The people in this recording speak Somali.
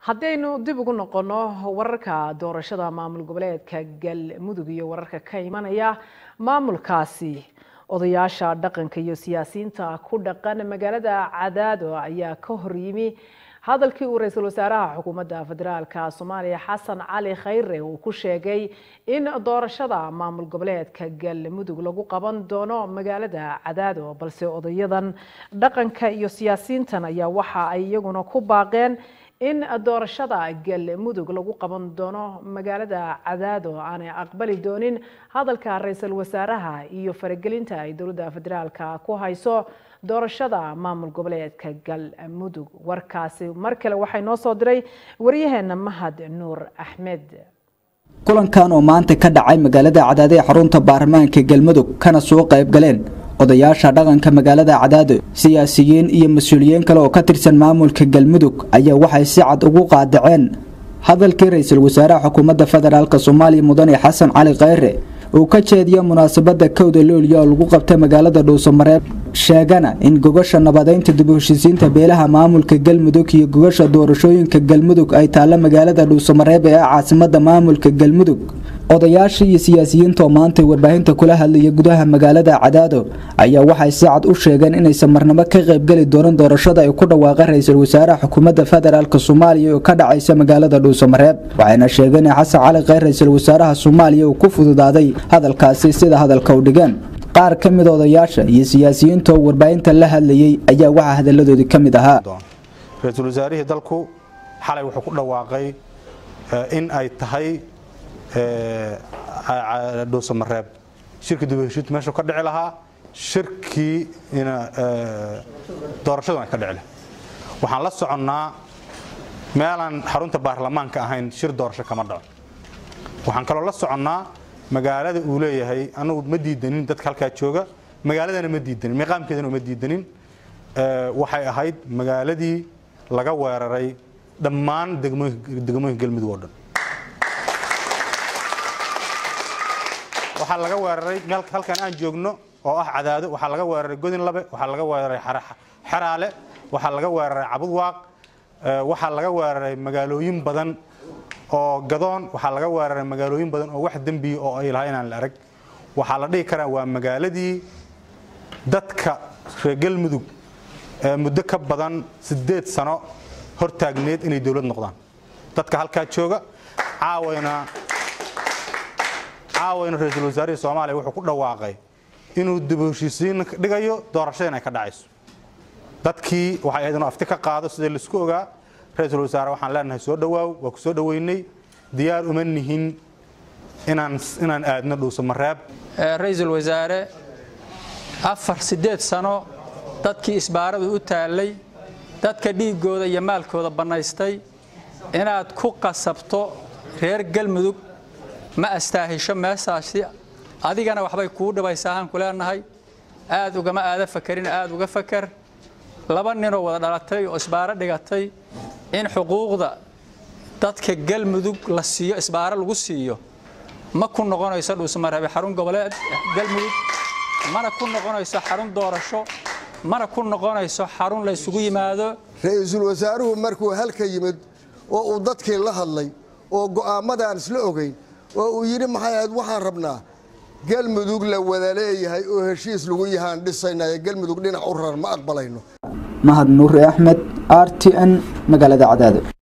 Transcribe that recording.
haddaynu dib ugu noqono wararka doorashada maamul goboleedka galmudug iyo wararka ka imanaya maamulkaasi odayaasha dhaqanka iyo siyaasiyiinta ku dhaqan magaalada cadaado ayaa ka horyimi hadalkii uu ra-iisul wasaaraha xukuumadda federaalka soomaaliya xasan cali khayre uu ku sheegay in doorashada maamul goboleedka galmudug lagu qaban doono magaalada cadaado balse odayadan dhaqanka iyo siyaasiyiintan ayaa waxa ay iyaguna ku baaqeen in doorashada galmudug lagu qaban doono magaalada cadaado aanay aqbali doonin hadalka ra-iisul wasaaraha iyo faragelinta ay dowladda federaalka ku hayso doorashada maamul goboleedka galmudug warkaasi mar kale waxay noo soo diray waryaheena mahad nuur axmed kulankan oo maanta ka dhacay magaalada cadaado ee xarunta baarlamaanka galmudug kana soo qayb galeen odayaasha dhaqanka magaalada cadaado siyaasiyiin iyo mas-uuliyiin kale oo ka tirsan maamulka galmudug ayaa waxay si cad ugu qaadaceen hadalkii ra-iisul wasaaraha xukuumadda federaalk soomaaliya mudane xasan cali khayre uu ka jeediyo munaasabada kowda looliya oo lagu qabtay magaalada dhuusamareeb sheegana in gogasha nabadeynta dib u heshiisiinta beelaha maamulka galmudug iyo gogasha doorashooyinka galmudug ay taalla magaalada dhuusamareeb ee ah caasimada maamulka galmudug odayaasha iyo siyaasiyiinta oo maanta warbaahinta kula hadlaya gudaha magaalada cadaado ayaa waxay si cad u sheegeen inaysan marnabo ka qaybgeli doonin doorashada ay ku dhawaaqeen ra-iisul wasaaraha xukuumadda federaalk soomaaliya oo ka dhacaysa magaalada dhuusamareeb waxayna sheegeen in xasan cali kheyr ra-iisul wasaaraha soomaaliya uu ku fududaaday hadalkaasi sida hadalka u dhigeen qaar ka mid odayaasha iyo siyaasiyiinta oo warbaahinta la hadlayay ayaa waxaa hadaladoodii ka mid ahaa ra-iisul wasaarihii dalku xalay wuxuu ku dhawaaqay in ay tahay dhuusamareeb shirkii dib heshiintu meeshuu ka dhici lahaa shirkii doorashadu ay ka dhici lahay waxaan la soconnaa meelaan xarunta baarlamaanka ahayn shir doorasho kama dhaco waxaan kaloo la soconnaa magaalada uu leeyahay anagu ma diidanin dadka halkaa jooga magaaladana ma diidanin miiqaamkeedana ma diidanin waxay ahayd magaaladii laga weeraray dhammaan degmooyinka galmudug oo dhan waxaa laga weeraray meel halkan aan joogno oo ah cadaado waxaa laga weeraray godin labe waxaa laga weeraray xeraale waxaa laga weeraray cabudwaaq waxaa laga weeraray magaalooyin badan oo gadoon waxaa laga weeraray magaalooyin badan oo wax dembiya oo ay lahaa inaan la arag waxaa la dhihi karaa waa magaaladii dadka reer galmudug muddo ka badan siddeed sano hortaagneed inay dowlad noqdaan dadka halkaa jooga caawayna caawayna ra-iisul wasaarihii soomaaliya wuxuu ku dhawaaqay inuu dib u heshiisiin dhigayo doorashada in ay ka dhacayso dadkii waxay ahayd inuu afti ka qaado sidii laisku ogaa ra-iisul wasaare waxaan leenahay soo dhawaaw waa ku soo dhoweynay diyaar uma nihin inaan inaan aadno dhuusamareeb ra-iisul wasaare afar siddeed sano dadkii isbaaradu u taallay dadka dhiiggooda iyo maalkooda bannaystay inaad ku qasabto reer galmudug ma astaahisho meeshaasi adigana waxbay kuu dhibaysaahaan ku leenahay aad ugama aada fakarin aad uga fakar laba ninoo wada dhalatay oo isbaaro dhigatay in xuquuqda dadka galmudug la siiyo isbaaro lagu siiyo ma ku noqonayso dhuusamareebe xarun goboleed galmudug mana ku noqonayso xarun doorasho mana ku noqonayso xarun la ysugu yimaado ra-iisul wasaaruhu markuu halka yimid oo uu dadkii la hadlay oo go'aammadaan isla ogayn oo uu yidhi maxay ahayd waxaan rabnaa galmudug la wada leeyahay oo heshiis lagu yahaan dhisaynaya galmudug dhinac u raran ma aqbalayno mahad nuuri axmed r t n magaalada cadaado